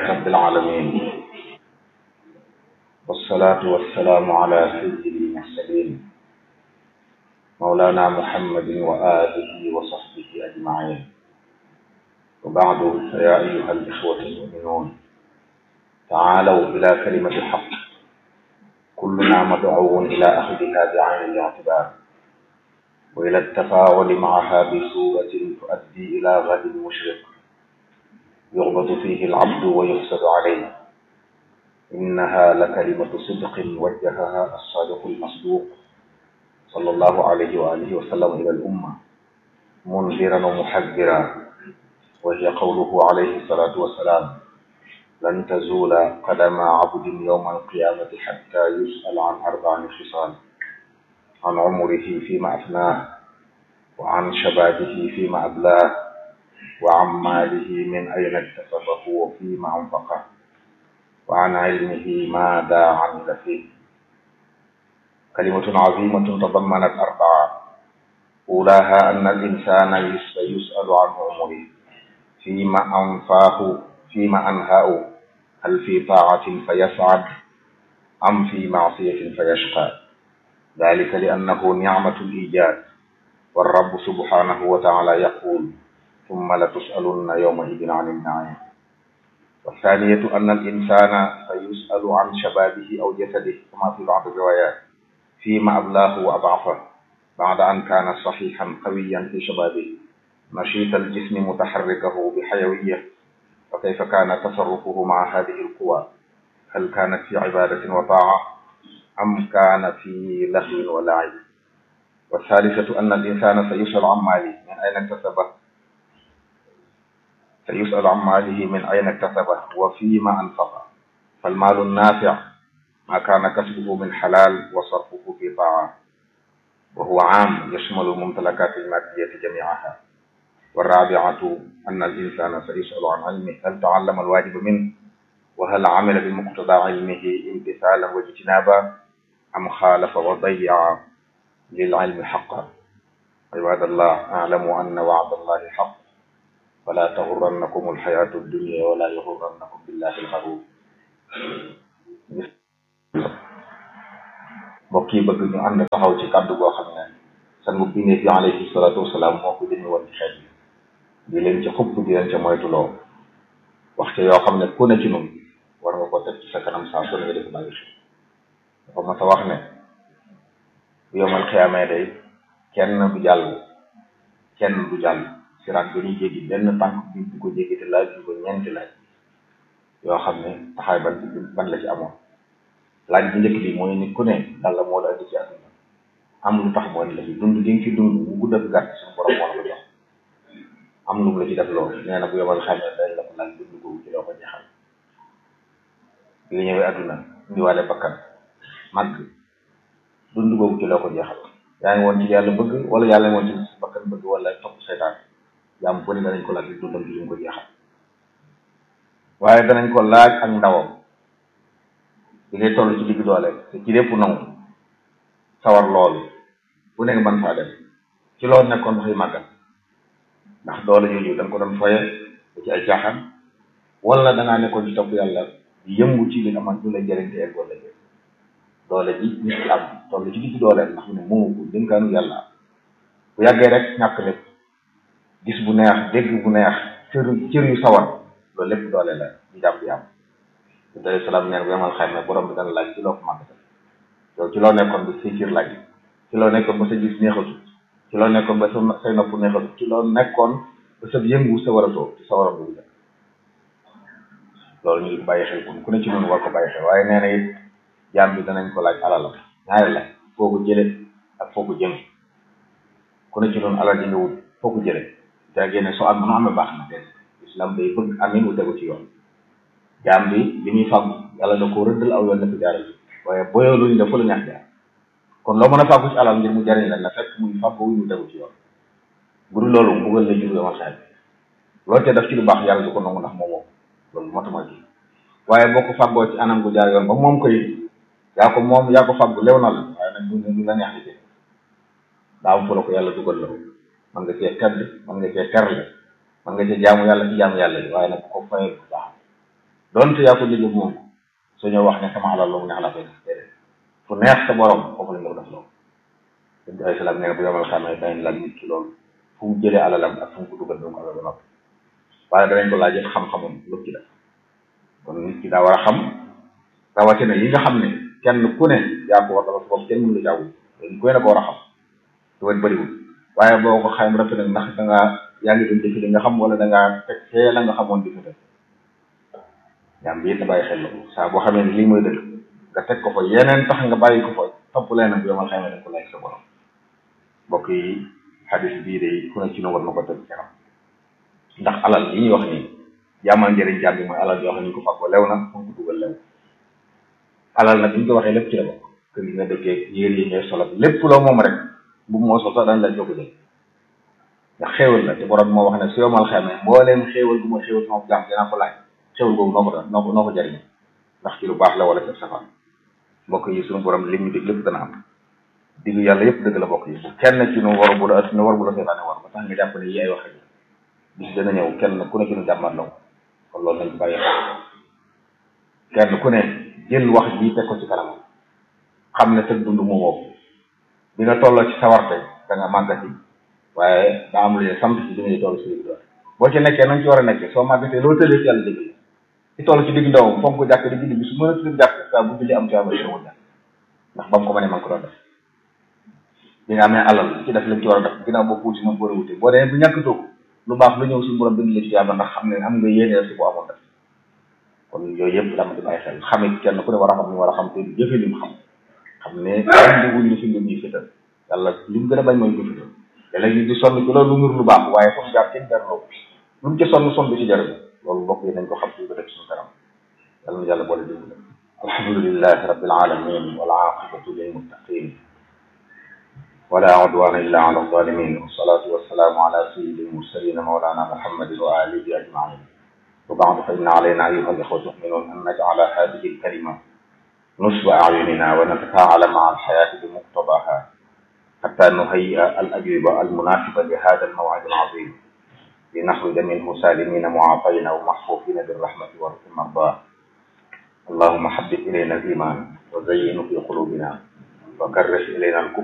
رب العالمين والصلاة والسلام على سيد المرسلين مولانا محمد وآله وصحبه أجمعين وبعد فيا أيها الإخوة المؤمنون تعالوا إلى كلمة الحق كلنا مدعو إلى أخذها بعين الاعتبار وإلى التفاعل معها بصورة تؤدي إلى غد مشرق يغبط فيه العبد ويحسد عليه إنها لكلمة صدق وجهها الصادق المصدوق صلى الله عليه وآله وسلم إلى الأمة منذرا ومحذرا وهي قوله عليه الصلاة والسلام لن تزول قدم عبد يوم القيامة حتى يسأل عن أربع خصال عن عمره فيما أفناه وعن شبابه فيما أبلاه وعن ماله من أين اكتسبه وفيما أنفقه وعن علمه ماذا عمل فيه كلمة عظيمة تضمنت أربعة أولاها أن الإنسان يسأل عن عمره فيما أنفاه فيما أنهاه هل في طاعة فيسعد أم في معصية فيشقى ذلك لأنه نعمة الإيجاد والرب سبحانه وتعالى يقول ثم لتسألن يومئذ عن النعيم والثانية أن الإنسان سيسأل عن شبابه أو جسده كما في بعض الروايات فيما أبلاه وأضعفه بعد أن كان صحيحا قويا في شبابه نشيط الجسم متحركه بحيوية فكيف كان تصرفه مع هذه القوى هل كانت في عبادة وطاعة أم كان في لهو ولعب والثالثة أن الإنسان سيسأل عن ماله من أين اكتسبه سيسأل عن ماله من أين اكتسبه وفيما أنفقه فالمال النافع ما كان كسبه من حلال وصرفه في طاعة وهو عام يشمل الممتلكات المادية جميعها والرابعة أن الإنسان سيسأل عن علمه هل تعلم الواجب منه وهل عمل بمقتضى علمه امتثالا واجتنابا أم خالف وضيع للعلم حقا عباد الله اعلموا أن وعد الله حق فلا تغرنكم الحياة الدنيا ولا يغرنكم بالله الغرور mbokk yi bëgg ñu ànd taxaw ci kàddu goo xam ne sangu bindee fi alayhi salaatu wasalaam moo ko jëme woon ci xeet bi di leen ci xupp di leen ca moytuloo wax ca yoo xam ne ku ne ci nun war nga ko teg ci sa kanam saa su ne nga def bàyyi xel dafa mas a wax ne bu yomal xiyaamee day kenn du jàll kenn du jàll siraat bi ñuy jéggi benn tànk bi du ko jéggi te laaj bi ko ñeenti laaj yoo xam ne taxaay ban ban la ci amoon laaj bu njëkk bi mooy nit ku ne yàlla moo la indi ci àdduna am lu tax moo indi la fi dund gi nga fi dund bu gudd ak gàtt suñu borom moo la ko jox am lu mu la ci def loolu nee na bu yomal xamee dañ la ko laaj dund googu ci loo ko jeexal bi nga ñëwee àdduna indiwaale bakkan màgg dund googu ci loo ko jeexal yaa ngi woon ci yàlla bëgg wala yàlla ngi woon ci bakkan bëgg wala topp seytaan jaam bu ne danañ ko laaj di dundam ci lu mu ko jeexal waaye danañ ko laaj ak ndawam bi ngay toll ci digg doole te ci lépp nangu sawar loolu bu nekk man faa dem ci loolu nekkoon dafay màggal ndax doole yooyu da nga ko doon foye ba ci ay caaxaan wala dangaa nekkoon ci topp yàlla di yëngu ci li amal du lay jëriñ te eggoon la jëriñ doole ji nit ki am toll ci digg doole ndax mu ne moomu ko dénkaanu yàlla bu yàggee rek ñàkk lépp gis bu neex dégg bu neex cër cër yu sawar loolu lépp doole la ñu jàpp di am bi alayhi salaam neen bu yamal xam ne borom bi dana laaj ci loo ko màgg yow ci loo nekkoon ba say cër laaj ci loo nekkoon ba sa gis neexatu ci loo nekkoon ba sa say nopp neexatu ci loo nekkoon ba sa yëngu sa war a toog ci sa war a dugg nekk loolu ñu ngi bàyyi xel kon ku ne ci noonu war ko bàyyi xel waaye nee na it jaam bi danañ ko laaj alalam ñaari la foo ko jële ak foo ko jëme ku ne ci noonu alal ji nga wut foo ko jële daa génne soo am nu amee baax na den islam day bëgg amin wu tegu ci yoon jaam bi li muy fàggu yàlla da ko rëddal aw yoon na ko jaaral waaye boyoo luñu dafa la ñax jaar kon loo mën a fàggu ci alal ngir mu jariñ la na fekk muy fàggu wu ñu tegu ci yoon bu dul loolu mbugal la jur yomal xel loolu te daf ci lu baax yàlla du ko nangu ndax moom moom loolu motuma ji waaye boo ko fàggoo ci anam gu jaar yoon ba moom koy yaa ko moom yaa ko fàggu lew na la waaye nag du du la neex li daa am fu la ko yàlla dugal la man nga cee tedd man nga cee terle man nga cee jaamu yàlla ci jaamu yàlla yi waaye nag bu ko fayal bu baax donte yaa ko jëlee moom soo ñëw wax ne sama alal loolu neex la koy def déedéet fu neex sa borom foofu la ñu ko def loolu dañ ko ay salaam nee na bu yomal xamee dañ laaj nit ki loolu fu mu jëlee alalam ak fu mu ko dugal doomu alal ba noppi waaye danañ ko laaj xam-xamam lu ci def kon nit ki daa war a xam rawatina yi nga xam ne kenn ku ne yaa ko war dafa bopp kenn mënu la jaww dañ koy na ko war a xam te wet bëriwul waaye boo ko xayma rafet nag ndax da ngaa yaa ngi doon defi li nga xam wala da ngaa teg fee la nga xamoon di ko def yaa ngi na bàyyi xel la saa boo xamee ne lii mooy dëgg nga teg ko fa yeneen tax nga bàyyi ko fa topp leen nag yomal xayma dañ ko lay sa borom mbokk yi xadis bii de ku ne ci nu war na ko teg kanam ndax alal yi ñuy wax nii jaamal njëriñ jaam bi mooy alal yoo xam ne ñu ko fàggoo lew na fu ko dugal lew alal nag bu ñu ko waxee lépp ci la bokk kër yi nga dëkkee yéer yi ngay solal lépp loo moom rek bu moo sol sax dañ la jóg jël ndax xéewal la te borom moo wax ne su yomal xamee mbooleem xéewal bu ma xéewal sama jaam dinaa ko laaj xéewal boobu noo ko noo ko noo ko jariñ ndax ci lu baax la wala ci safaan mbokk yi suñu borom lim ñu dig lépp dana am diggu yàlla yëpp dëgg la bokk yi bu kenn ci nu war bu la ëtt nu war bu la seetaane war ba tax nga jàpp ne yi ay wax bis dana ñëw kenn ku ne ci nu jàmmat law kon loolu nañ ko bàyyi xel kenn ku ne jël wax ji teg ko ci kanam xam ne tëg dund mu woo bi nga tolloo ci sawarte da nga màggati waaye daa am lu ne sant ci bi ngay toll si digg doole boo ci nekkee nañ ci war a nekkee soo màggatee loo tëlee ci yàlla dégg ci toll ci digg ndawam foog ko jàkk di julli bi su mën a tudd jàkk saa bu julli am ci amee wul jàkk ndax ba mu ko mënee man ko doon def bi nga amee alal ci def lañ ci war a def ginnaaw boo puusi moom war a wute boo demee bu ñàkkatoo ko lu baax lu ñëw suñu borom bind la ci yàlla ndax xam ne am nga yéene si bu amoon def kon yooyu yëpp dama di bàyyi xel xamit kenn ku ne war a xam ni war a xam te jëfe li mu xam xam ne andi wuñ ni fi lu ñuy fital yàlla li mu gën a bañ mooy ko fital te léegi di sonn ci loolu lu nur lu baax waaye foofu jaar kenn jarloo lu mu ci sonn sonn du ci jar loolu bokk yi nañ ko xam ci ko def suñu kanam yàlla na yàlla boole dimbali alhamdulillahi rabbil alamin wal aqibatu lil muttaqin ولا عدوان إلا على الظالمين والصلاة والسلام على سيد المرسلين مولانا محمد وآله أجمعين وبعد فإن علينا أيها الإخوة المؤمنون أن نجعل هذه الكلمة نصب أعيننا ونتفاعل مع الحياة بمقتضاها حتى نهيئ الأجوبة المناسبة لهذا الموعد العظيم لنخرج منه سالمين معافين ومحفوفين بالرحمة والمرضى اللهم حبب إلينا الإيمان وزينه في قلوبنا وكره إلينا الكفر